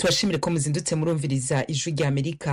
tubashimire ko muzindutse murumviriza ijwi rya amerika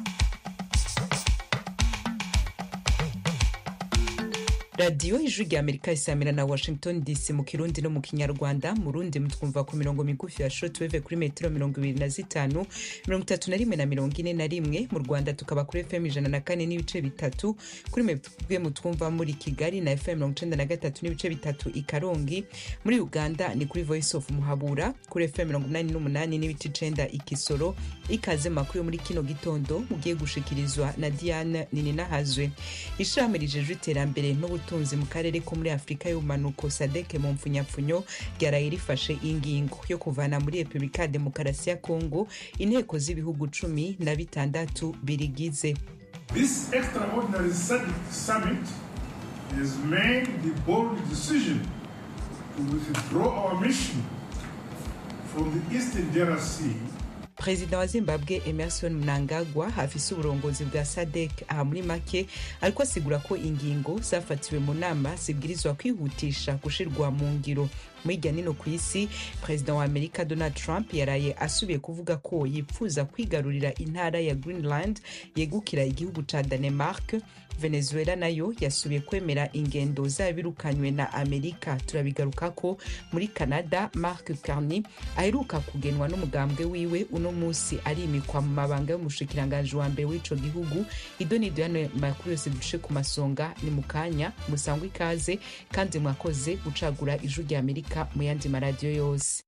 radiyo ijwi rya amerika isamira na washington dc mu kirundi no mu kinyarwanda mu rundi mutwumva ku mirongo migufi ya shortwave kuri metero mirongo ibiri na zitanu mirongo itatu na rimwe na mirongo ine na rimwe mu rwanda tukaba kuri fm ijana na kane n'ibice bitatu kuri mwebwe mutwumva muri kigali na fm mirongo icenda na gatatu n'ibice bitatu i karongi muri uganda ni kuri voice of muhabura kuri fm mirongo inani n'umunani n'ibice icenda i kisoro ikaze makuru yo muri kino gitondo mugiye gushikirizwa na diane nininahazwe ishirahamwe rijejwe iterambere n'ubutunzi ubutunzi mu karere ko muri afurika y'ubumanuko sadeke mu mpfunyapfunyo ryaraye rifashe ingingo yo kuvana muri repubulika ya demokarasi ya kongo inteko z'ibihugu cumi na bitandatu birigize This extraordinary summit has made the bold decision to withdraw our mission from the Eastern DRC perezida wa zimbabwe emerson mnangagwa afise uburongozi bwa sadek aha muri make ariko asigura ko ingingo zafatiwe mu nama zibwirizwa kwihutisha gushirwa mu ngiro hirya nino ku isi perezida wa amerika donald trump yaraye asubiye kuvuga ko yipfuza kwigarurira intara ya greenland yegukira igihugu ca danemark venezuela nayo yasubiye kwemera ingendo zabirukanywe na amerika turabigaruka ko muri canada mark carney aheruka kugenwa n'umugambwe wiwe uno musi arimikwa mu mabanga y'umushikiranganji wa mbere w'ico gihugu idonido yano makuru yose duce ku masonga ni mu kanya musangwa ikaze kandi mwakoze gucagura ijwi rya amerika mu yandi maradiyo yose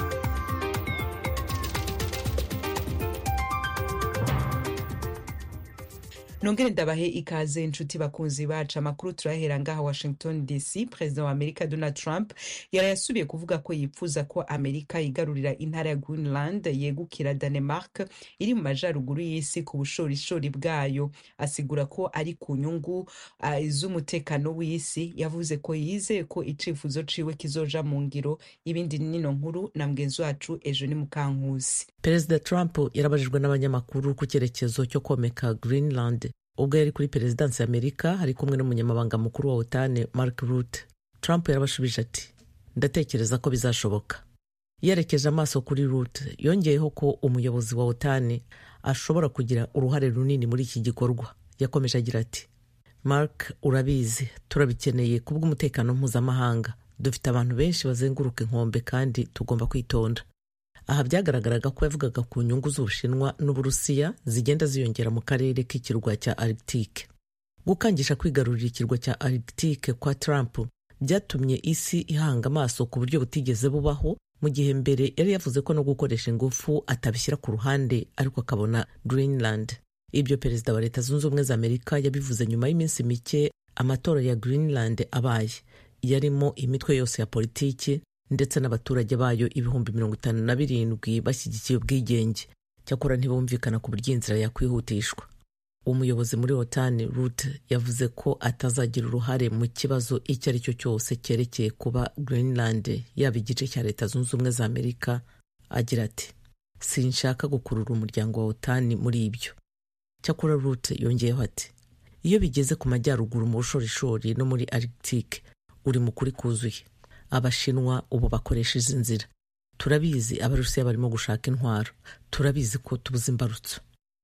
nongere ndabahe ikaze inshuti bakunzi bacu amakuru turahera ngaha washington dc perezida wa amerika donald trump yaraye asubiye kuvuga ko yipfuza ko amerika yigarurira intara ya greenland yegukira danemark iri mu majaruguru y'isi ku bushorishori bwayo asigura ko ari ku nyungu uh, z'umutekano w'isi yavuze ko yizeye ko icifuzo ciwe kizoja mu ngiro ibindi nino nkuru na mugenzi wacu ejo ni mukankusi perezida trump yarabajijwe n'abanyamakuru ku cyerekezo cyo komeka greenland ubwo yari kuri perezidansi ya amerika ari kumwe n'umunyamabanga mukuru wa otane mark rutte trump yarabashubije ati ndatekereza ko bizashoboka yerekeje amaso kuri rutte yongeyeho ko umuyobozi wa otane ashobora kugira uruhare runini muri iki gikorwa yakomeje agira ati mark urabizi turabikeneye kubw'umutekano mpuzamahanga dufite abantu benshi bazenguruka inkombe kandi tugomba kwitonda aha byagaragaraga ko yavugaga ku nyungu z'ubushinwa n'uburusiya zigenda ziyongera mu karere k'ikirwa cya arctique gukangisha kwigarurira ikirwa cya arctique kwa trump byatumye isi ihanga amaso ku buryo butigeze bubaho mu gihe mbere yari yavuze ko no gukoresha ingufu atabishyira ku ruhande ariko akabona greenland ibyo perezida wa leta zunze ubumwe za amerika yabivuze nyuma y'iminsi mike amatora ya greenland abaye yarimo imitwe yose ya politiki ndetse n'abaturage bayo ibihumbi mirongo itanu na birindwi bashyigikiye ubwigenge cyakora ntibumvikana ku buryo inzira yakwihutishwa umuyobozi muri otani rute yavuze ko atazagira uruhare mu kibazo icyo ari cyo cyose cyerekeye kuba greenland yaba igice cya leta zunze ubumwe za amerika agira ati sinshaka gukurura umuryango wa otani muri ibyo cyakora rute yongeyeho ati iyo bigeze ku majyaruguru mu bushorishori no muri arctique uri mu kuri kuzuye abashinwa ubu bakoresha izi nzira turabizi abarusiya barimo gushaka intwaro turabizi ko tubuze imbarutso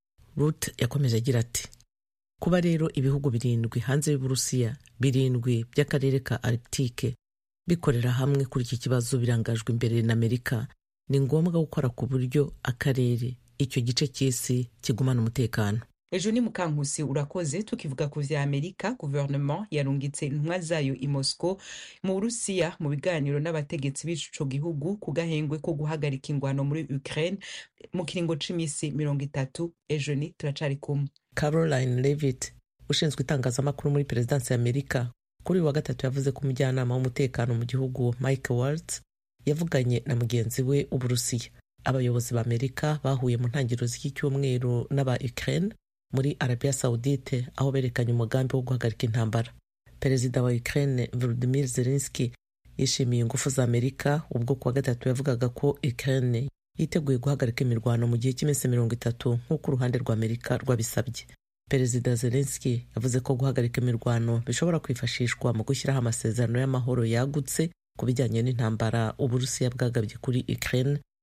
rut yakomeje agira ati kuba rero ibihugu birindwi hanze y'uburusiya birindwi by'akarere ka arctique bikorera hamwe kuri iki kibazo birangajwe imbere na amerika ni ngombwa gukora ku buryo akarere icyo gice cy'isi kigumana umutekano ejo ni mukankusi urakoze tukivuga ku vya amerika guverinoma yarungitse intumwa zayo i moscow mu burusiya mu biganiro n'abategetsi b'ico gihugu ku gahengwe ko guhagarika ingwano muri ukraine mu kiringo c'imisi mirongo itatu ejo ni turacari kumwe caroline levitt ushinzwe itangazamakuru muri perezidansi ya amerika kuri uyu wa gatatu yavuze ko umujyanama w'umutekano mu gihugu mike waltz yavuganye na mugenzi we w'uburusiya abayobozi ba amerika bahuye mu ntangiriro z'iki cyumweru n'aba ukraine muri arabia saudite aho berekanye umugambi wo guhagarika intambara perezida wa ukraine volodimir zelenski yishimiye ingufu za amerika ubwo kuwa gatatu yavugaga ko ukraine yiteguye guhagarika imirwano mu gihe cy'iminsi mirongo itatu nk'uko uruhande rwa amerika rwabisabye perezida zelenski yavuze ko guhagarika imirwano bishobora kwifashishwa mu gushyiraho amasezerano y'amahoro yagutse ku bijyanye n'intambara uburusiya bwagabye kuri ukraine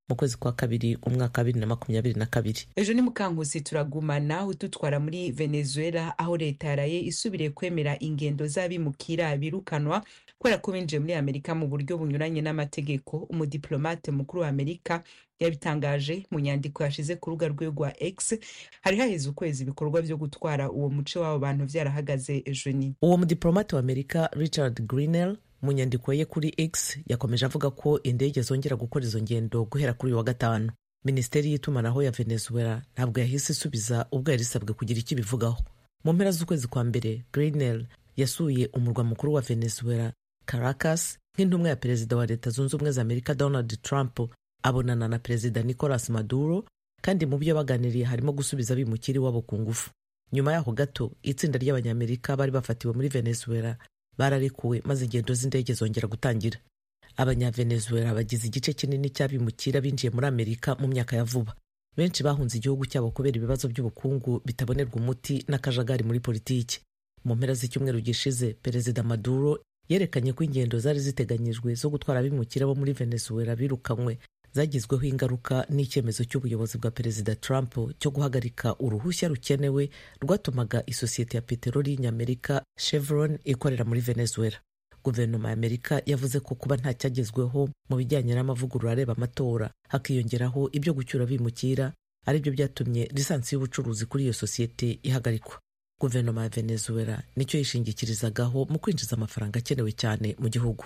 mu kwezi kwa kabiri umwaka wa bibiri na makumyabiri na kabiri ejo ni mukankusi turagumana udutwara muri venezuela aho leta yaraye isubiriye kwemera ingendo z'abimukira birukanwa kubera ko binjiye muri amerika mu buryo bunyuranye n'amategeko umudiplomate mukuru wa amerika yabitangaje mu nyandiko yashize ku rubuga rwe rwa x hari haheze ukwezi ibikorwa byo gutwara uwo muce w'abo bantu vyarahagaze ejo ni uwo mudiplomate wa amerika richard greenell mu nyandiko ye kuri x yakomeje avuga ko indege zongera gukora izo ngendo guhera kuri uyu wa gatanu minisiteri y'itumanaho ya venezuela ntabwo yahise isubiza ubwo yari isabwe kugira icyo ibivugaho mu mpera z'ukwezi kwa mbere greenell yasuye umurwa mukuru wa venezuela caracas nk'intumwa ya perezida wa leta zunze ubumwe za amerika donald trump abonana na perezida nicolas maduro kandi mu byo baganiriye harimo gusubiza abimukira iwabo ku ngufu nyuma yaho gato itsinda ry'abanyamerika bari bafatiwe muri venezuela bararekuwe maze ingendo z'indege zongera gutangira abanyavenezuela bagize igice kinini cy'abimukira binjiye muri amerika mu myaka ya vuba benshi bahunze igihugu cyabo kubera ibibazo by'ubukungu bitabonerwa umuti n'akajagari muri politiki mu mpera z'icyumweru gishize perezida maduro yerekanye ko ingendo zari ziteganyijwe zo gutwara abimukira bo muri venezuela birukanywe zagizweho ingaruka n'icyemezo cy'ubuyobozi bwa perezida trump cyo guhagarika uruhushya rukenewe rwatumaga isosiyete ya peteroli y'inyamerika chevron ikorera muri venezuela guverinoma ya amerika yavuze ko kuba nta cyagezweho mu bijyanye n'amavugurura areba amatora hakiyongeraho ibyo gucyura abimukira aribyo byatumye lisansi y'ubucuruzi kuri iyo sosiyete ihagarikwa guverinoma ya venezuela nicyo yishingikirizagaho mu kwinjiza amafaranga akenewe cyane mu gihugu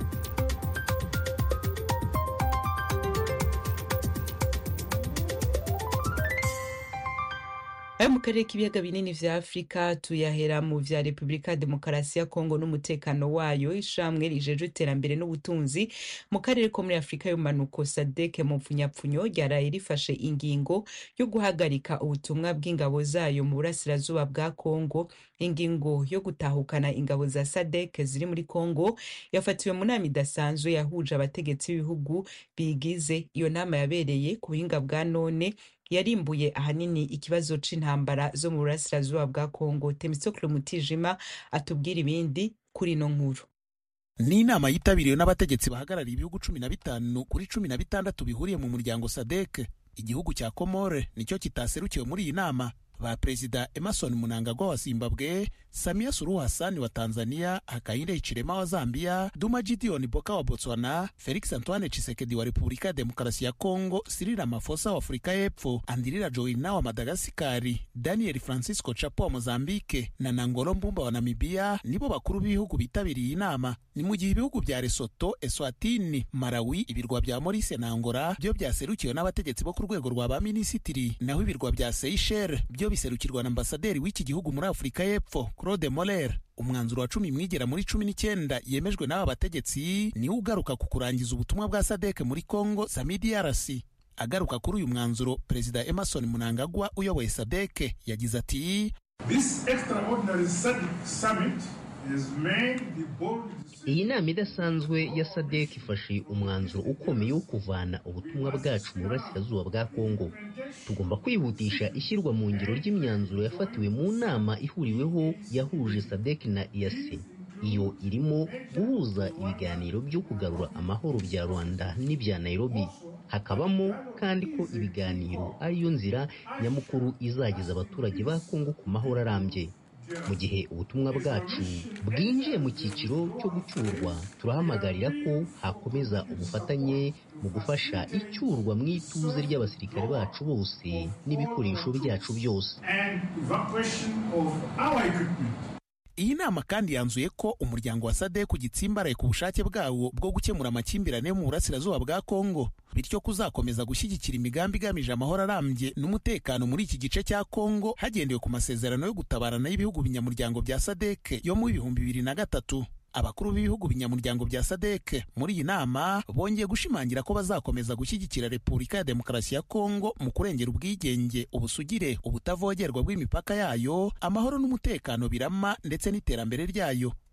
ayo mu karere k'ibiyaga binini vya afurika tuyahera mu vya repubulika demokarasi ya kongo n'umutekano wayo ishamwe rijeje iterambere n'ubutunzi mu karere ko muri afurika y'umanuko sadeke mu mpfunyapfunyo ryaraye rifashe ingingo yo guhagarika ubutumwa bw'ingabo zayo mu burasirazuba bwa kongo ingingo yo gutahukana ingabo za sadek ziri muri kongo yafatiwe mu nama idasanzwe yahuje abategetsi b'ibihugu bigize iyo nama yabereye ku buhinga bwa none yarimbuye ahanini ikibazo c'intambara zo mu burasirazuba bwa kongo temisokle mutijima atubwira ibindi kuri ino nkuru ni inama yitabiriwe n'abategetsi bahagarariye ibihugu cumi na bitanu kuri cumi na bitandatu bihuriye mu muryango sadek igihugu cya komore nicyo kitaserukiwe muri iyi nama ba perezida emerson munangagwa wa zimbabwe samia suluhu hasani wa tanzania hakainde hichilema wa zambia duma gideon boka wa botswana felix antoine chisekedi wa repubulika ya demokarasi ya congo cyril ramaphosa wa afurika y'epfo andirira joina wa madagasikari daniel francisco chapo wa mozambike na nangolo mbumba wa namibia nibo bakuru b'ibihugu bitabiriye iyi nama ni mu gihe ibihugu bya lesoto eswatini malawi ibirwa bya morise na angola byo byaserukiwe n'abategetsi bo ku rwego rwa ba minisitiri naho ibirwa bya seychelles byo biserukirwa na ambasaderi w'iki gihugu muri afurika y'epfo claude moller umwanzuro wa cumi mwigera muri cumi n'icyenda yemejwe n'aba bategetsi niwo ugaruka ku kurangiza ubutumwa bwa sadek muri congo samidrc agaruka kuri uyu mwanzuro perezida emerson munangagwa uyoboye sadek yagize ati This extraordinary summit has made the bold iyi nama idasanzwe ya sadek ifashe umwanzuro ukomeye wo kuvana ubutumwa bwacu mu burasirazuba bwa kongo tugomba kwihutisha ishyirwa mu ngiro ry'imyanzuro yafatiwe mu nama ihuriweho yahuje sadek na iyase iyo irimo guhuza ibiganiro byo kugarura amahoro bya rwanda n'ibya nairobi hakabamo kandi ko ibiganiro ariyo nzira nyamukuru izageza abaturage ba kongo ku mahoro arambye mu gihe ubutumwa bwacu bwinjiye mu cyiciro cyo gucyurwa turahamagarira ko hakomeza ubufatanye mu gufasha icyurwa mu ituze ry'abasirikare bacu bose n'ibikoresho byacu byose and evacuation of our equipment. iyi nama kandi yanzuye ko umuryango wa sadek ugitsimbaraye ku bushake bwawo bwo gukemura amakimbirane yo mu burasirazuba bwa kongo bityo kuzakomeza gushyigikira imigambi igamije amahoro arambye n'umutekano muri iki gice cya kongo hagendewe ku masezerano yo gutabarana y'ibihugu binyamuryango bya sadek yo mu bihumbi bibiri na gatatu abakuru b'ibihugu binyamuryango bya sadek muri iyi nama bongeye gushimangira ko bazakomeza gushyigikira repubulika ya demokarasi ya kongo mu kurengera ubwigenge ubusugire ubutavogerwa bw'imipaka yayo amahoro n'umutekano birama ndetse n'iterambere ryayo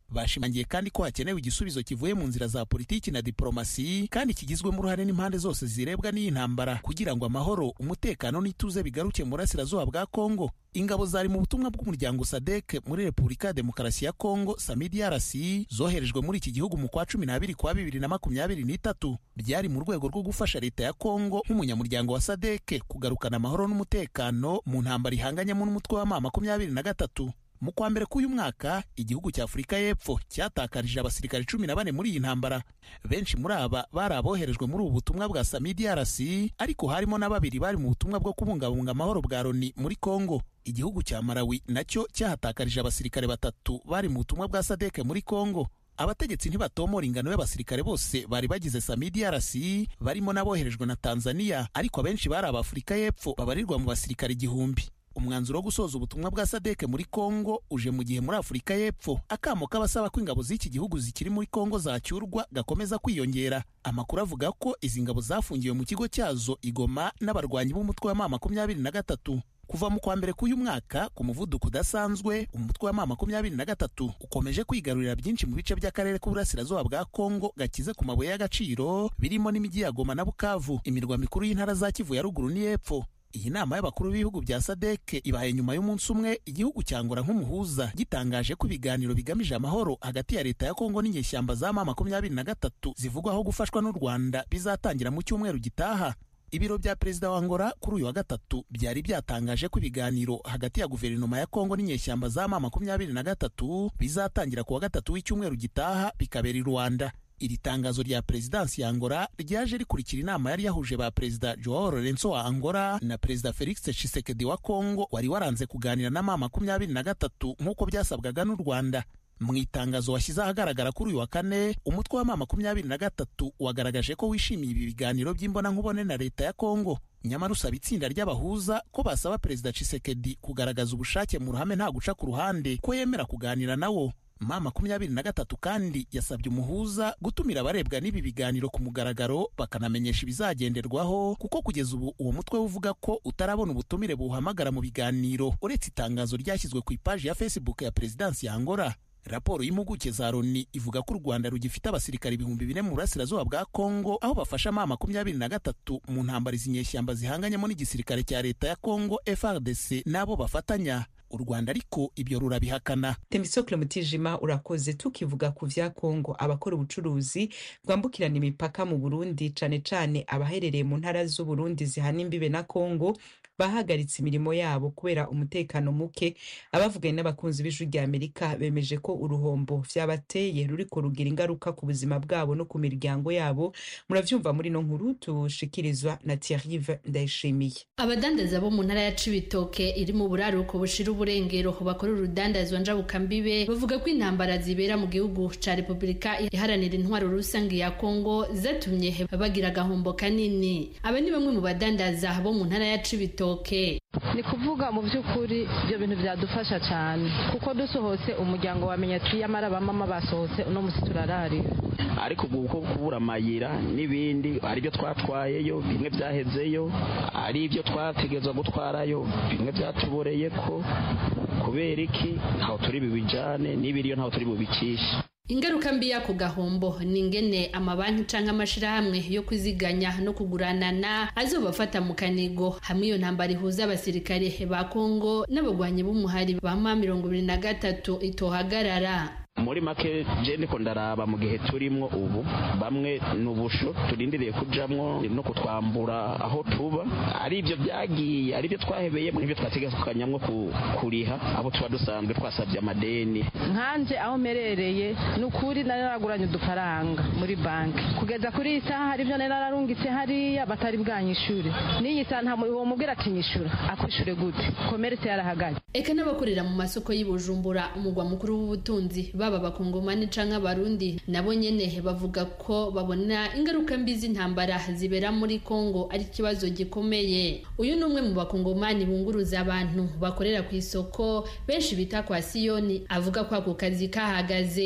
bashimangiye kandi ko hakenewe igisubizo kivuye mu nzira za politiki na diplomasi kandi kigizwemo uruhare n'impande zose zirebwa n'iyi ntambara kugira ngo amahoro umutekano n'ituze bigaruke mu burasirazuba bwa kongo ingabo zari mu butumwa bw'umuryango sadek muri repubulika ya demokarasi ya kongo samidrc zoherejwe muri iki gihugu mu kwa cumi n'abiri kwa bibiri na makumyabiri n'itatu byari mu rwego rwo gufasha leta ya kongo nk'umunyamuryango wa sadek kugarukana amahoro n'umutekano mu ntambara ihanganyemo n'umutwe wa ma makumyabiri na gatatu mu kwa mbere k'uyu mwaka igihugu cya afurika y'epfo cyatakarije abasirikare cumi na bane muri iyi ntambara benshi muri aba bari aboherejwe muri ubu butumwa bwa samidrc ariko harimo na babiri bari mu butumwa bwo kubungabunga amahoro bwa loni muri kongo igihugu cya malawi nacyo cyahatakarije abasirikare batatu bari mu butumwa bwa sadeke muri kongo abategetsi ntibatomora ingano y'abasirikare bose bari bagize samidrc barimo n'aboherejwe na tanzania ariko abenshi bari abafurika y'epfo babarirwa mu basirikare igihumbi umwanzuro wo gusoza ubutumwa bwa sadeke muri kongo uje mu gihe muri afurika y'epfo akamo k'abasaba ko ingabo z'iki gihugu zikiri muri kongo zacyurwa gakomeza kwiyongera amakuru avuga ko izi ngabo zafungiwe mu kigo cyazo igoma n'abarwanyi b'umutwe wa ma makumyabiri na gatatu kuva mu kwa mbere k'uyu mwaka ku muvuduko udasanzwe umutwe wa ma makumyabiri na gatatu ukomeje kwigarurira byinshi mu bice by'akarere k'uburasirazuba bwa kongo gakize ku mabuye y'agaciro birimo n'imijyi ya goma na bukavu imirwa mikuru y'intara za kivu ya ruguru n'iy'epfo iyi nama y'abakuru b'ibihugu bya sadeke ibaye nyuma y'umunsi umwe igihugu cyangora nk'umuhuza gitangaje ko ibiganiro bigamije amahoro hagati ya leta ya kongo n'inyeshyamba za ma makumyabiri na gatatu zivugwaho gufashwa n'u rwanda bizatangira mu cyumweru gitaha ibiro bya perezida wa Angola kuri uyu wa gatatu byari byatangaje ko ibiganiro hagati ya guverinoma ya kongo n'inyeshyamba za ma makumyabiri na gatatu bizatangira ku wa gatatu w'icyumweru gitaha bikabera i rwanda iri tangazo rya perezidansi ya Angola ryaje rikurikira inama yari yahuje ba perezida Joao Lorenzo wa Angola na perezida Felix Tshisekedi wa Kongo wari waranze kuganira na ma makumyabiri na gatatu nk'uko byasabwaga n'u Rwanda mu itangazo washyize ahagaragara kuri uyu wa kane umutwe wa ma makumyabiri na gatatu wagaragaje ko wishimiye ibi biganiro by'imbonankubone na leta ya Kongo nyamara usaba itsinda ry'abahuza ko basaba perezida Tshisekedi kugaragaza ubushake mu ruhame nta guca ku ruhande ko yemera kuganira nawo ma makumyabiri na gatatu kandi yasabye umuhuza gutumira abarebwa n'ibi biganiro ku mugaragaro bakanamenyesha ibizagenderwaho kuko kugeza ubu uwo mutwe uvuga ko utarabona ubutumire buwuhamagara mu biganiro uretse itangazo ryashyizwe ku ipaji ya facebook ya perezidansi ya Angola raporo y'impuguke za loni ivuga ko u rwanda rugifite abasirikare ibihumbi bine mu burasirazuba bwa kongo aho bafasha ma makumyabiri na gatatu mu ntambara izi nyeshyamba zihanganyemo n'igisirikare cya leta ya kongo frdc n'abo bafatanya u rwanda ariko ibyo rurabihakana temisokle mutijima urakoze tukivuga ku vya kongo abakora ubucuruzi bwambukirana imipaka mu burundi cane cane abaherereye mu ntara z'uburundi zihana imbibe na kongo bahagaritse imirimo yabo kubera umutekano muke abavuganye n'abakunzi b'ijwi rya amerika bemeje ko uruhombo vyabateye ruriko rugira ingaruka ku buzima bwabo no ku miryango yabo muravyumva muri no nkuru tushikirizwa na thierrive ndayishimiye abadandaza bo mu ntara ya cibitoke iri mu buraruko bushira uburengero bakora urudandazwa njabukambibe bavuga ko intambara zibera mu gihugu ca repubulika iharanira intwaro rusange ya kongo zatumye bagira agahombo kanini aba ni bamwe mu badandaza bo mu ntara ya cibitoke ni kuvuga mu by'ukuri ibyo bintu byadufasha cyane kuko dusohotse umuryango wamenya ati yamara bamama basohotse uno munsi turararira ariko ubu kuko kubura amayira n'ibindi ari byo twatwayeyo bimwe byahezeyo ari ibyo twategerezwa gutwarayo bimwe byatuboreye ko kubera iki ntaho turi bubijyane n'ibiriyo ntaho turi bubicishe ingaruka mbi y'ako gahombo ni ingene amabanki canke amashirahamwe yo kwiziganya no kuguranana azobafata mu kanigo hamwe iyo ntambara ihuza abasirikare ba kongo n'abagwanyi b'umuhari ba ma mirongo ibiri na gatatu itohagarara muri make je ndiko ndaraba mu gihe turimwo ubu bamwe n'ubusho turindiriye kujamwo no kutwambura aho tuba ari ibyo byagiye ari byo twahebeye n'ibyo twategekanyamwo kuriha abo tuba dusanzwe twasabye amadeni nkanje aho merereye ni ukuri nari naraguranye udufaranga muri banki kugeza kuri iyi saha hari ibyo nari nararungitse hariya batari bwanyishure n'iyi saha nta uwo mubwira ati nyishura akwishure gute komeretse yarahagaze eka n'abakorera mu masoko y'i bujumbura umugwa mukuru w'ubutunzi baba abakongomani canke abarundi nabo nyene bavuga ko babona ingaruka mbi z'intambara zibera muri kongo ari ikibazo gikomeye uyu ni umwe mu bakongomani bunguruza abantu bakorera ku isoko benshi bita kwa siyoni avuga ko ako kazi kahagaze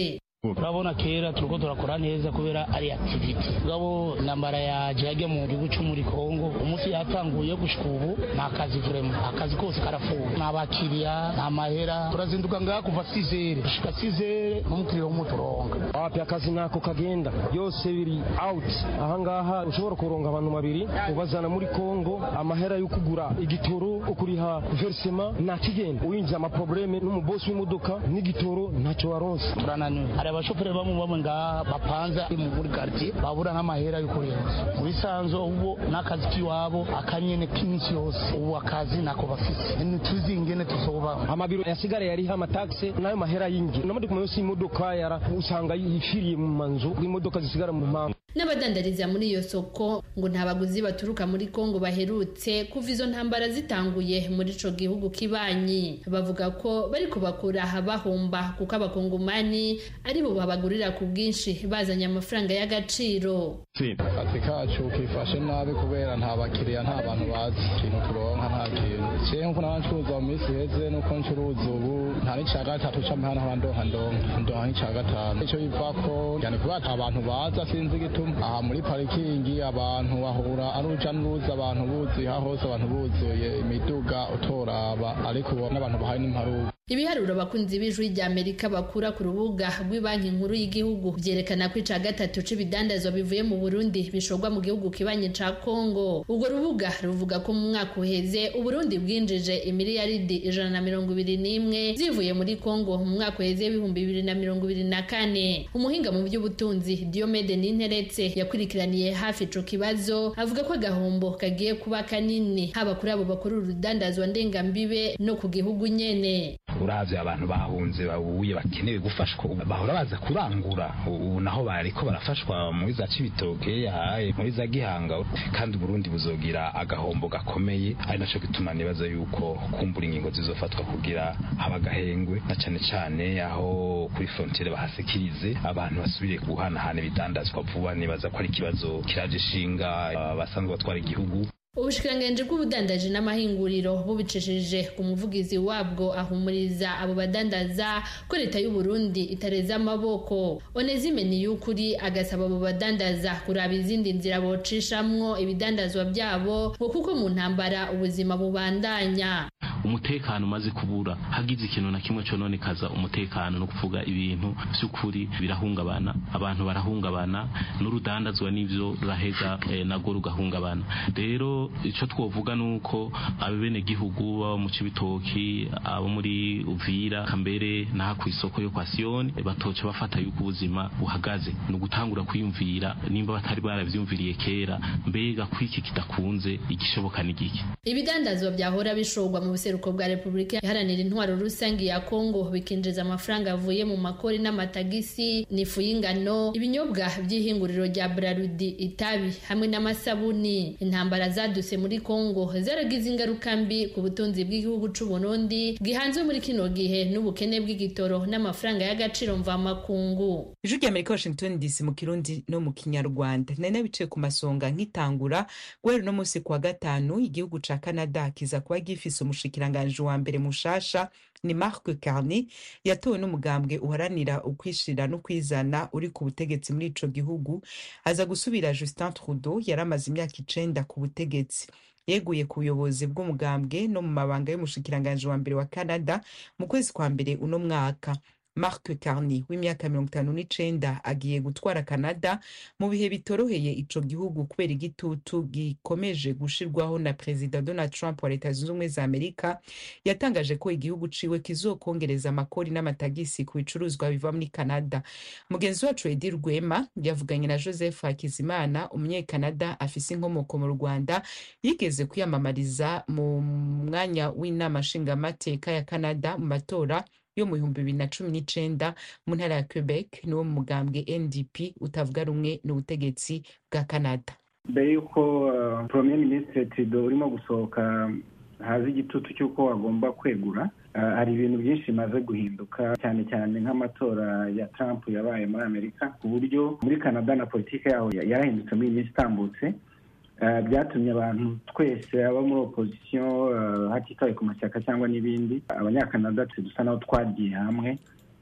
urabona kera turiko turakora neza kubera ari activity ngabo intambara yaje yajya mu gihugu cyo muri Kongo umunsi yatanguye gushika ubu nta kazi vraiment akazi kose karafuwe nta bakiriya nta mahera turazinduka ngaha kuva sizere gushika sizere n'umukiriya w'umuturonga wapi akazi nako kagenda byose biri out ahangaha ushobora kuronga abantu babiri ubazana muri Kongo amahera yo kugura igitoro ukuriha versema nta kigenda uyinjiye amaprobleme n'umubosi w'imodoka n'igitoro ntacyo waronse turananiwe hari abashoferi bamwe bamwe ngaha bapanza muri quartier babura n'amahera yo kurenza mu bisanzwe ubu n'akazi k'iwabo akanyene k'iminsi yose ubu akazi nako bafise ntituzi ingene tuzoba amabiro yasigara yariho amataxe nayo mahera y'ingi n'amaduka yose y'imodoka yara usanga yifiriye mu manzu imodoka zisigara mu mpamvu n'abadandariza muri iyo soko ngo nta baguzi baturuka muri kongo baherutse kuva izo ntambara zitanguye muri ico gihugu kibanyi bavuga ko bari kubakura bahomba kuko abakongomani ari bo babagurira ku bwinshi bazanye amafaranga y'agaciro akazi kacu kifashe nabi kubera nta bakiriya nta bantu bazi ikintu turonka nta kintu jewe nkuko naba ncuruza mu minsi iheze nuko ncuruza ubu nta n'ica gatatu c'amahana nkaba ndonka ndonka ndonka nk'ica gatanu ico bivako yani kubera ata abantu baza sinzi igituma aha muri parikingi abantu bahura ari uruja n'uruza abantu buzuye aha hose abantu buzuye imiduga utoraba ariko ubu n'abantu bahaye n'imparuka ibiharuro abakunzi b'ijwi rya amerika bakura ku rubuga rw'ibanki nkuru y'igihugu byerekana ko ica gatatu c'ibidandazwa bivuye mu burundi bishorwa mu gihugu kibanye ca kongo urwo rubuga ruvuga ko mu mwaka uheze uburundi bwinjije imiliyaridi ijana na mirongo ibiri n'imwe zivuye muri kongo mu mwaka uheze w'ibihumbi bibiri na mirongo ibiri na kane umuhinga mu by'ubutunzi diomede ninteretse yakurikiraniye hafi ico kibazo avuga ko agahombo kagiye kuba kanini haba kuri abo bakora urudandazwa ndengambibe no ku gihugu nyene uravye abantu bahunze babuye bakenewe gufashwa bahora baza kurangura ubu naho bariko barafashwa muri za cibitoke yahaye muri za gihanga kandi Burundi buzogira agahombo gakomeye ari naco gituma nibaza yuko kumbura ingingo zizofatwa kugira haba agahengwe na cane cane aho kuri frontiere bahasekirize abantu basubire guhanahana ibidandazwa vuba nibaza ko ari ikibazo kiraje ishinga abasanzwe batwara igihugu ubushikiranganji bw'ubudandaji n'amahinguriro bubicishije ku muvugizi wabwo ahumuriza abo badandaza ko leta y'u Burundi itareza amaboko onezime niyukuri agasaba abo badandaza kuraba izindi nzira bocishamwo ibidandazwa byabo ngo kuko mu ntambara ubuzima bubandanya umutekano umaze kubura hagize ikintu na kimwe cononekaza umutekano no kuvuga ibintu by'ukuri birahungabana abantu barahungabana n'urudandazwa n'ivyo ruraheza eh, nago rugahungabana rero ico twovuga nuko abene gihugu baba mu cibitoki abo muri Uvira kambere naha ku isoko yo kwa Sioni batoca bafata yuko ubuzima buhagaze no gutangura kwiyumvira nimba batari baravyumviriye kera mbega kwiki kidakunze igishoboka n'igiki ibidandazwa byahora bishorwa mu buseruko bwa Repubulika iharanira intwaro rusange ya Kongo bikinjiza amafaranga avuye mu makori n'amatagisi n'ifu y'ingano ibinyobwa by'ihinguriro rya Brarudi itabi hamwe n'amasabuni intambara zaduse muri Kongo zaragize ingaruka mbi ku butunzi bw'igihugu c'u Burundi gihanzwe muri kino gihe n'ubukene bw'igitoro n'amafaranga y'agaciro mvamakungu ijwi rya amerika washington dc mu kirundi no mu kinyarwanda nari nabicaye ku masonga nk'itangura guhera uno munsi kuwa gatanu igihugu ca canada kiza kuba gifise umushikiranganji wa mbere mushasha ni mark carney yatowe n'umugambwe uharanira ukwishira no kwizana uri ku butegetsi muri ico gihugu aza gusubira justin trudeau yari amaze imyaka icenda ku butegetsi yeguye ku buyobozi bw'umugambwe no mu mabanga y'umushikiranganji wa mbere wa canada mu kwezi kwa mbere uno mwaka mark carney w'imyaka mirongo itanu n'icenda agiye gutwara canada mu bihe bitoroheye ico gihugu kubera igitutu gikomeje gushirwaho na perezida donald trump wa leta zunze ubumwe za amerika yatangaje ko igihugu ciwe kizokongereza amakori n'amatagisi ku bicuruzwa biva muri canada mugenzi wacu edi rwema yavuganye na joseph hakizimana umunyekanada afise inkomoko mu rwanda yigeze kwiyamamariza mu mwanya w'inama nshingamateka ya canada mu matora yo mu bihumbi bibiri na cumi n'icenda mu ntara ya quebec niwo mu mugambwe ndp utavuga rumwe n'ubutegetsi bwa canada mbere y'uko uh, premier ministre trudeau urimo gusohoka haza igitutu cy'uko agomba kwegura hari ibintu byinshi bimaze guhinduka cyane cyane nk'amatora ya trump yabaye muri amerika ku buryo muri canada na politiki yaho yarahindutse muri iyi minsi itambutse byatumye abantu twese abo muri opozisiyo hatitawe ku mashyaka cyangwa n'ibindi abanyakanada dusa naho twagiye hamwe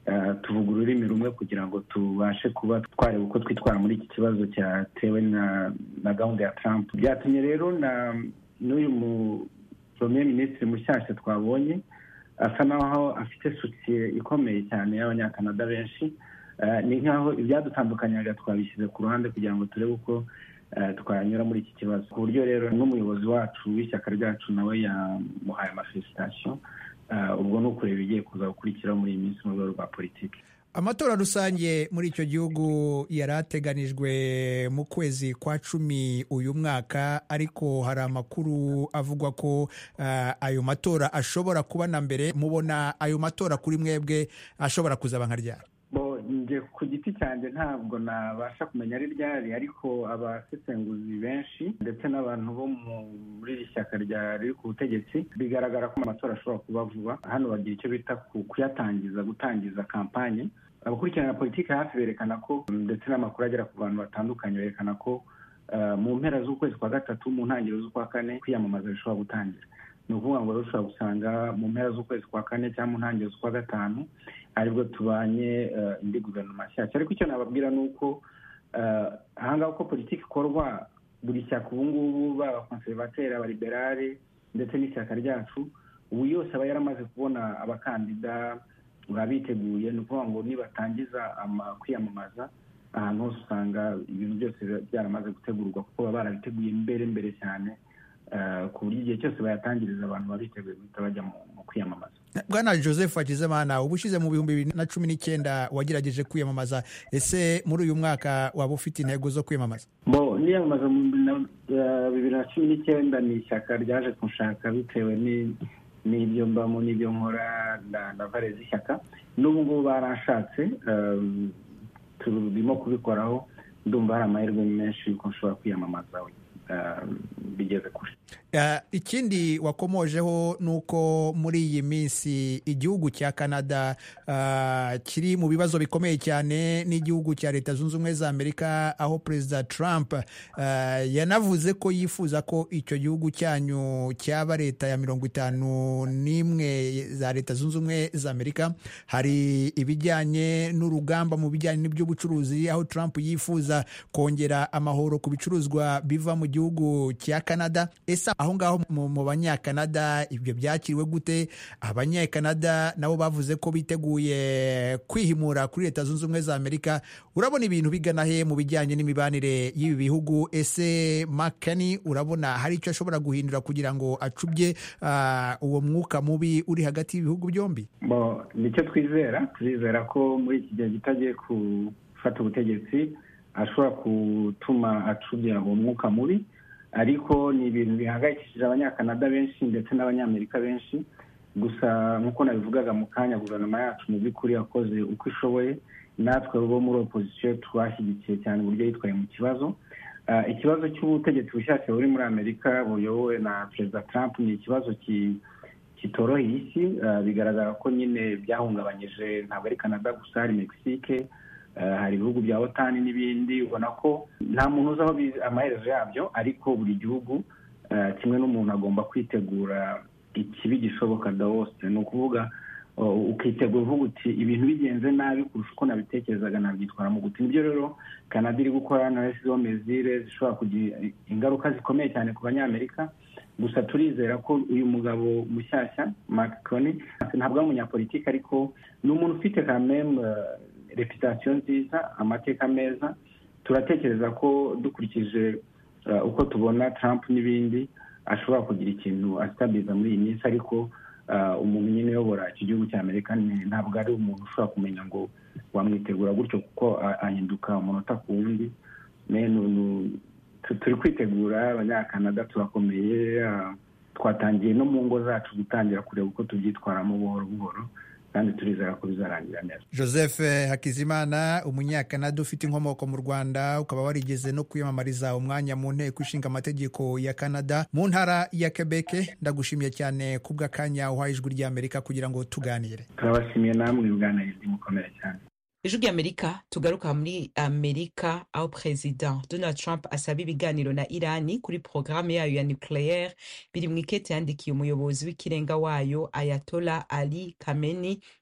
tuvuga ururimi rumwe kugira ngo tubashe kuba twareba uko twitwara muri iki kibazo cyatewe na gahunda ya Trump byatumye rero na n'uyu mu premier minisitiri mushyashya twabonye asa naho afite sosiye ikomeye cyane y'abanyakanada benshi ni nk'aho ibyadutandukanyaga twabishyize ku ruhande kugira ngo turebe uko twanyura muri iki kibazo ku buryo rero n'umuyobozi wacu w'ishyaka ryacu nawe yamuhaye amafelisitasiyo ubwo ni ukureba ibigiye kuza gukurikiraho muri iyi minsi mu rwego rwa politiki amatora rusange muri icyo gihugu yari ateganijwe mu kwezi kwa cumi uyu mwaka ariko hari amakuru avugwa ko ayo matora ashobora kuba na mbere mubona ayo matora kuri mwebwe ashobora kuzaba nka ryari njye ku giti cyanjye ntabwo nabasha kumenya ari ryari ariko abasesenguzi benshi ndetse n'abantu bo muri iri shyaka riri ku butegetsi bigaragara ko amatora ashobora kuba vuba hano bagira icyo bita kuyatangiza gutangiza kampanye abakurikirana politiki hafi berekana ko ndetse n'amakuru agera ku bantu batandukanye berekana ko mu mpera z'ukwezi kwa gatatu mu ntangiriro z'ukwa kane kwiyamamaza bishobora gutangira ni ukuvuga ngo rero ushobora gusanga mu mpera z'ukwezi kwa kane cyangwa mu ntangiriro z'ukwa gatanu aribwo tubanye indi guverinoma nshyashya ariko icyo nababwira ni uko ahangaha uko politiki ikorwa buri shyaka ubu ngubu baba konservateri abaliberale ndetse n'ishyaka ryacu ubu yose aba yaramaze kubona abakandida baba biteguye ni ukuvuga ngo nibatangiza kwiyamamaza ahantu hose usanga ibintu byose byaramaze gutegurwa kuko baba barabiteguye mbere mbere cyane ku buryo igihe cyose bayatangiriza abantu baba biteguye guhita bajya mu kwiyamamaza bwana joseph hakizimana uba ushize mu bihumbi bibiri na cumi n'icyenda wagerageje kwiyamamaza ese muri uyu mwaka waba ufite intego zo kwiyamamaza bo niyamamaza mu bibiri na cumi n'icyenda ni ishyaka ryaje kunshaka bitewe n'ibyo mbamo n'ibyo nkora na vare z'ishyaka n'ubu ngubu baranshatse turimo kubikoraho ndumva hari amahirwe menshi yuko nshobora kwiyamamaza bigeze kure ikindi wakomojeho ni uko muri iyi minsi igihugu cya canada kiri mu bibazo bikomeye cyane n'igihugu cya leta zunze ubumwe za amerika aho perezida trump yanavuze ko yifuza ko icyo gihugu cyanyu cyaba leta ya mirongo itanu n'imwe za leta zunze ubumwe za amerika hari ibijyanye n'urugamba mu bijyanye n'iby'ubucuruzi aho trump yifuza kongera amahoro ku bicuruzwa biva mu gihugu cya canada ese aho ngaho mu banyakanada ibyo byakiriwe gute abanyakanada nabo bavuze ko biteguye kwihimura kuri leta zunze ubumwe za amerika urabona ibintu bigana he mu bijyanye n'imibanire y'ibi bihugu ese makani urabona hari icyo ashobora guhindura kugira ngo acubye uwo mwuka mubi uri hagati y'ibihugu byombi nicyo twizera turizera ko muri iki gihe kitagiye gufata ubutegetsi ashobora gutuma acubya uwo mwuka mubi ariko ni ibintu bihangayikishije abanyakanada benshi ndetse n'abanyamerika benshi gusa nk'uko nabivugaga mu kanya guverinoma yacu mu by'ukuri yakoze uko ishoboye natwe bo muri opozisiyo twashyigikiye cyane uburyo yitwaye mu kibazo ikibazo cy'ubutegetsi bushyashya buri muri amerika buyobowe na perezida trump ni ikibazo kitoroheye isi bigaragara ko nyine byahungabanyije ntabwo ari canada gusa hari mexique hari ibihugu bya otani n'ibindi ubona ko nta muntu uzi aho amaherezo yabyo ariko buri gihugu kimwe n'umuntu agomba kwitegura ikibi gishoboka dawose ni ukuvuga ukitegura uvuga uti ibintu bigenze nabi kurusha uko nabitekerezaga nabyitwaramo gute nibyo rero canada iri gukora na resizo mezire zishobora kugira ingaruka zikomeye cyane ku banyamerika gusa turizera ko uyu mugabo mushyashya macron ntabwo ari umunyapolitiki ariko ni umuntu ufite kameme reputasiyo nziza amateka meza turatekereza ko dukurikije uko tubona Trump n'ibindi ashobora kugira ikintu asitabiza muri iyi minsi ariko umuntu nyine uyobora iki gihugu cya amerika ntabwo ari umuntu ushobora kumenya ngo wamwitegura gutyo kuko ahinduka umunota ku wundi turi kwitegura abanyakanada turakomeye twatangiye no mu ngo zacu gutangira kureba uko tubyitwaramo buhoro buhoro kandi turizera ko bizarangira neza joseph hakizimana umunyakanada ufite inkomoko mu rwanda ukaba warigeze no kwiyamamariza umwanya mu nteko ishinga amategeko ya canada mu ntara ya quebec ndagushimiye cyane kubw'akanya uhaye ijwi ry'amerika kugira ngo tuganire turabashimiye namwe bwanayizwi mukomere cyane ijwi ry'amerika tugaruka muri amerika aho perezida donald trump asaba ibiganiro na irani kuri porogaramu yayo ya nucleaire biri mu ikete yandikiye umuyobozi w'ikirenga wayo ayatola ali kameni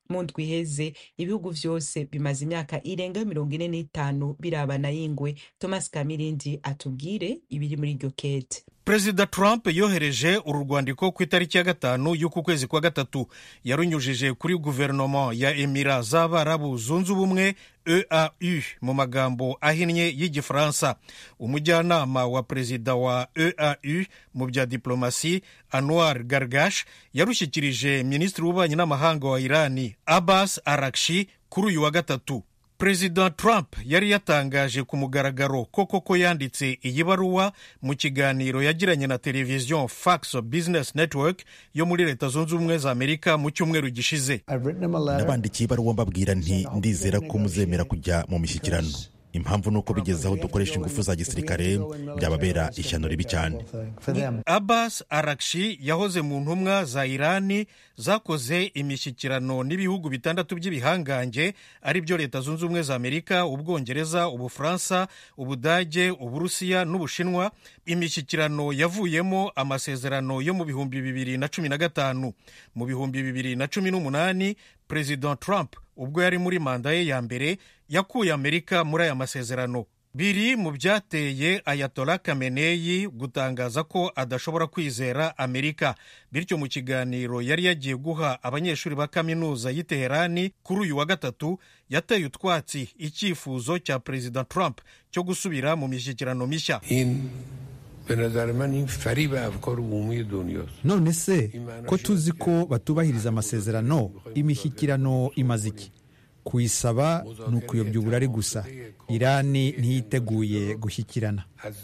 mu ndwi iheze ibihugu vyose bimaze imyaka irenga mirongo ine n'itanu birabana y'ingwe thomas kamirindi atubwire ibiri muri iryo kete perezida trump yohereje uru rwandiko ku itariki ya gatanu y'uku kwezi kwa gatatu yarunyujije kuri guverinoma ya emira z'abarabu zunze ubumwe eau mu magambo ahinnye y'igifaransa umujyanama wa perezida wa eau mu bya diplomasi anwar gargash yarushyikirije minisitiri w'ububanyi n'amahanga wa irani abbas arakshi kuri uyu wa gatatu perezida trump yari yatangaje ku mugaragaro ko koko yanditse iyi baruwa mu kiganiro yagiranye na televiziyo fax business network yo muri leta zunze ubumwe za amerika mu cyumweru gishize nabandikiye ibaruwa mbabwira nti ndizera ko muzemera kujya mu mishyikirano impamvu ni uko bigeze aho dukoresha ingufu za gisirikare byababera ishyano ribi cyane abbas arakshi yahoze mu ntumwa za irani zakoze imishyikirano n'ibihugu bitandatu by'ibihangange ari byo leta zunze ubumwe za amerika ubwongereza ubufaransa ubudage uburusiya n'ubushinwa imishyikirano yavuyemo amasezerano yo mu bihumbi bibiri na cumi na gatanu mu bihumbi bibiri na cumi n'umunani perezida trump ubwo yari muri manda ye ya mbere yakuye amerika muri aya masezerano biri mu byateye ayatola kameneyi gutangaza ko adashobora kwizera amerika bityo mu kiganiro yari yagiye guha abanyeshuri ba kaminuza y'i teherani kuri uyu wa gatatu yateye utwatsi icyifuzo cya perezida trump cyo gusubira mu mishyikirano mishya none se ko tuzi ko batubahiriza amasezerano imishyikirano imaze iki kuyisaba ni ukuyobya uburari gusa irani ntiyiteguye gushyikirana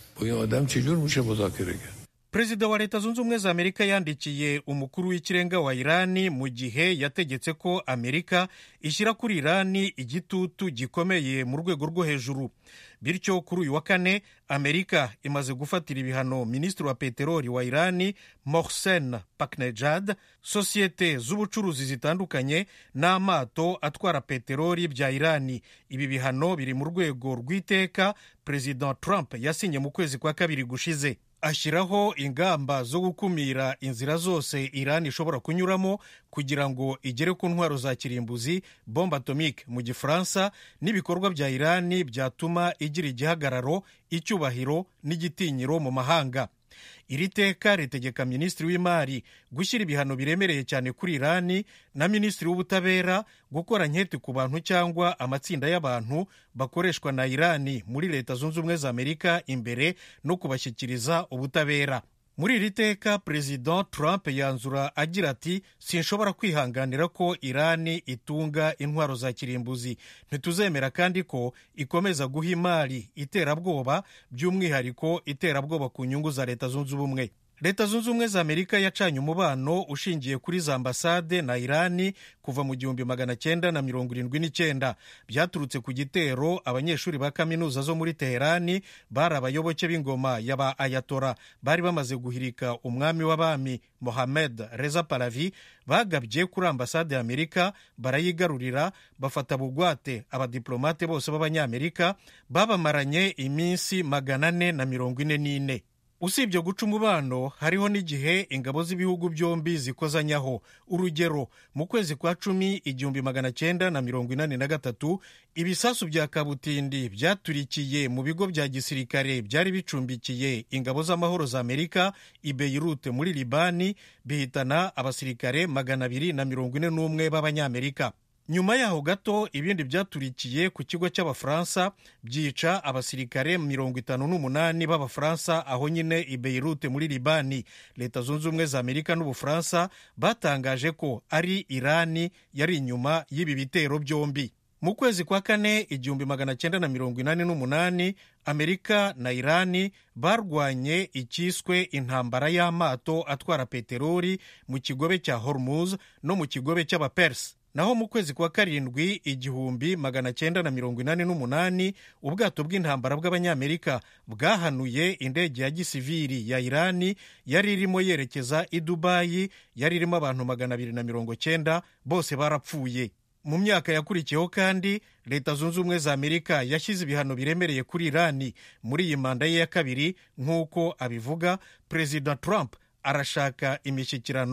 perezida wa leta zunze ubumwe za amerika yandikiye umukuru w'ikirenga wa irani mu gihe yategetse ko amerika ishyira kuri irani igitutu gikomeye mu rwego rwo hejuru bityo kuri uyu wa kane amerika imaze gufatira ibihano minisitiri wa peteroli wa irani mohsen paknejad sosiyete z'ubucuruzi zitandukanye n'amato atwara peteroli bya irani ibi bihano biri mu rwego rw'iteka perezida trump yasinye mu kwezi kwa kabiri gushize ashyiraho ingamba zo gukumira inzira zose irani ishobora kunyuramo kugira ngo igere ku ntwaro za kirimbuzi bombe atomike mu gifaransa n'ibikorwa bya irani byatuma igira igihagararo icyubahiro n'igitinyiro mu mahanga iri teka ritegeka minisitiri w'imari gushyira ibihano biremereye cyane kuri irani na minisitiri w'ubutabera gukora nketi ku bantu cyangwa amatsinda y'abantu bakoreshwa na irani muri leta zunze ubumwe za amerika imbere no kubashyikiriza ubutabera muri iri teka perezida trump yanzura agira ati sinshobora kwihanganira ko irani itunga intwaro za kirimbuzi ntituzemera kandi ko ikomeza guha imari iterabwoba by'umwihariko iterabwoba ku nyungu za leta zunze ubumwe leta zunze ubumwe za amerika yacanye umubano ushingiye kuri za ambasade na irani kuva mu gihumbi magana cyenda na mirongo irindwi n'icyenda byaturutse ku gitero abanyeshuri ba kaminuza zo muri teherani bari abayoboke b'ingoma ya ba ayatora bari bamaze guhirika umwami w'abami mohamed reza palavi bagabye kuri ambasade ya amerika barayigarurira bafata bugwate abadiplomate bose b'abanyamerika babamaranye iminsi magana ane na mirongo ine n'ine usibye guca umubano hariho n'igihe ingabo z'ibihugu byombi zikozanyaho urugero mu kwezi kwa cumi igihumbi magana cyenda na mirongo inani na gatatu ibisasu bya kabutindi byaturikiye mu bigo bya gisirikare byari bicumbikiye ingabo z'amahoro za amerika i beirute muri libani bihitana abasirikare magana abiri na mirongo ine n'umwe b'abanyamerika nyuma yaho gato ibindi byaturikiye ku kigo cy'abafaransa byica abasirikare mirongo itanu n'umunani b'abafaransa aho nyine i beirute muri libani leta zunze ubumwe za amerika n'ubufaransa batangaje ko ari irani yari inyuma y'ibi bitero byombi mu kwezi kwa kane igihumbi magana cyenda na mirongo inani n'umunani amerika na irani barwanye icyiswe intambara y'amato atwara peteroli mu kigobe cya hormuz no mu kigobe cy'abapersi naho mu kwezi kwa karindwi igihumbi magana cyenda na mirongo inani n'umunani ubwato bw'intambara bw'abanyamerika bwahanuye indege ya gisiviri ya irani yari irimo yerekeza i dubayi yari irimo abantu magana abiri na mirongo cyenda bose barapfuye mu myaka yakurikiyeho kandi leta zunze ubumwe za amerika yashyize ibihano biremereye kuri irani muri iyi manda ye ya kabiri nk'uko abivuga perezida trump arashaka imishyikirano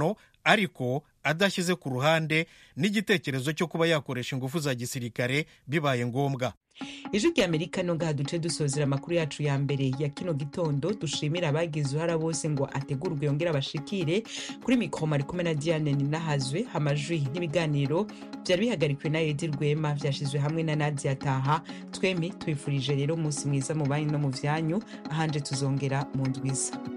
ariko adashyize ku ruhande n'igitekerezo cyo kuba yakoresha ingufu za gisirikare bibaye ngombwa ijwi rya amerika no ngaha duce dusozera amakuru yacu ya mbere ya kino gitondo dushimira abagize uruhara bose ngo ategurwe yongere abashikire kuri mikoro mari kumwe na diane ninahazwe amajwi n'ibiganiro byari bihagarikiwe na edi rwema byashyizwe hamwe na nadia taha twemi tubifurije rero umunsi mwiza mu banki no mu byanyu ahanje tuzongera mu ndwiza